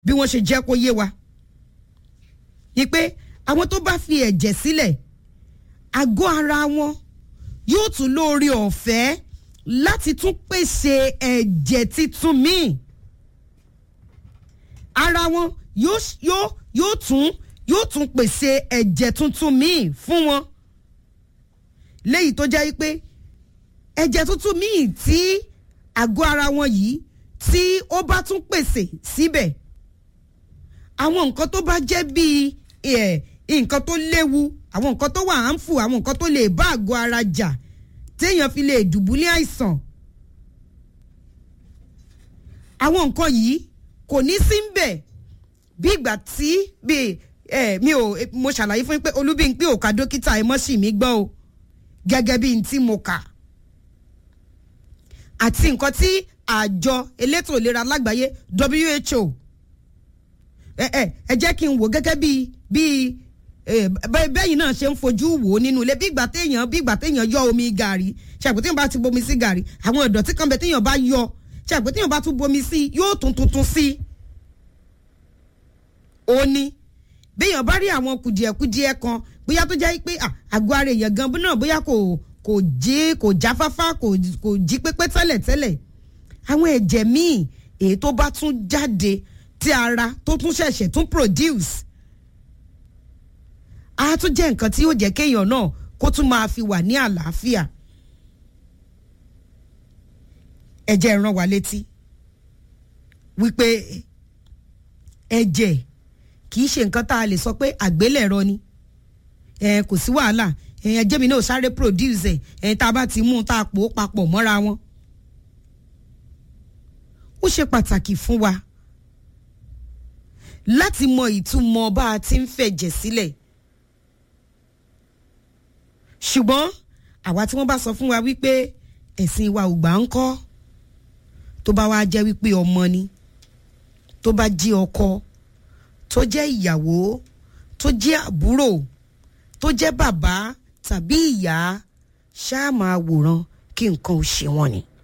bí wọ́n ṣe jẹ́ kó yé wa ni pé àwọn tó bá fi ẹ̀jẹ̀ sílẹ̀ àgọ́ ara wọn yóò tún lóore ọ̀fẹ́ láti tún pèsè ẹ̀jẹ̀ titun míì ara wọn yóò yóò yóò tún yóò tún pèsè ẹ̀jẹ̀ tuntun míì fún wọn léyìí tó jẹ́ pé ẹ̀jẹ̀ tuntun míì tí àgọ́ ara wọn yìí tí ó bá tún pèsè síbẹ̀ àwọn nǹkan tó bá jẹ́ bíi nǹkan tó léwu àwọn nǹkan tó wà hànfù àwọn nǹkan tó lè bá àgọ́ ara jà téèyàn fi lè dùbúlẹ̀ àìsàn àwọn nǹkan yìí kò ní sí ń bẹ̀ bí ìgbà tí bí ẹ mi ò mo ṣàlàyé fún yín pé olúbíńpé ò ka dókítà ẹ mọ́ sí mi gbọ́ o gẹ́gẹ́ bí n tí mo kà àti nǹkan tí àjọ elétò ìlera lágbàáyé WHO ẹ ẹ ẹ jẹ́ kí n wò gẹ́gẹ́ bí bí bẹ́yìn náà ṣe ń fojú wò ó nínú ilé bí ìgbà téèyàn bí ìgbà téèyàn yọ omi gàrí ṣàpè téèyàn bá ti bomi sí gàrí àwọn ìdọ̀tí kan bẹ téèyàn bá yọ ṣàpè téèyàn bá tún bomi sí yóò tún tuntun sí ó ní béèyàn bá rí àwọn kùdìẹ̀kùdìẹ̀ kan bóyá tó jẹ́ pé àgọ́ ara èèyàn gan náà bóyá kò kò jí kò jáfáfá kò kò jí pépé tẹ́lẹ̀tẹ́lẹ̀ àwọn ẹ̀jẹ̀ míì èyí tó bá tún jáde tí ara tó tún ṣẹ̀ṣẹ̀ tún produce á tún jẹ́ nǹkan tí yóò jẹ́ kéèyàn náà kó tún máa fi wà ní àlàáfíà ẹ̀jẹ̀ rán wa létí wípé ẹ̀jẹ̀ kì í ṣe nǹkan tá a lè sọ pé àgbélẹ̀rọ ni ẹ kò sí wàhálà ẹ̀jẹ̀ mi náà sáré produce ẹ̀ tá a bá ti mú un tá a pò ó papọ̀ mọ́ra wọn ó ṣe pàtàkì fún wa láti mọ ìtumọ̀ bá a ti ń fẹ̀jẹ̀ sílẹ̀ ṣùgbọ́n àwa tí wọ́n bá sọ fún wa wípé ẹ̀sìn wa ò gbà ń kọ́ tó bá wá jẹ́ wípé ọmọ ni tó bá jí ọkọ tó jẹ́ ìyàwó tó jẹ́ àbúrò tó jẹ́ bàbá tàbí ìyá ṣáà máa wòran kí nǹkan ò ṣe wọ́n ni.